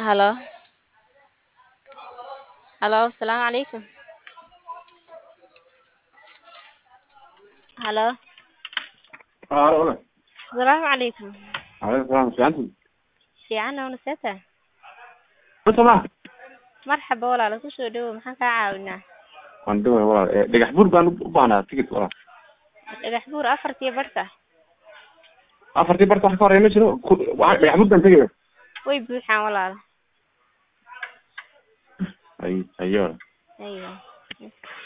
Halo. Halo, asalaamu calaykum. Halo. Halo, hola. Asalaamu calaykum. Alaykum salaam, fiicantiin? Fiican oo naseta. Wata ma? Marxaba walaal ku soo dhawow maxaan kaa caawinaa? Waan dhaway walaal. Eh, Dhagax buur baan u baahnaa ticket walaal. Dhagax buur afartii barta. Afartii barta wax ka horeeya ma jiro. Ku- waa- Dhagax buur baan tegaya. Way buuxaan walaal. Ay, ayo. Aywa.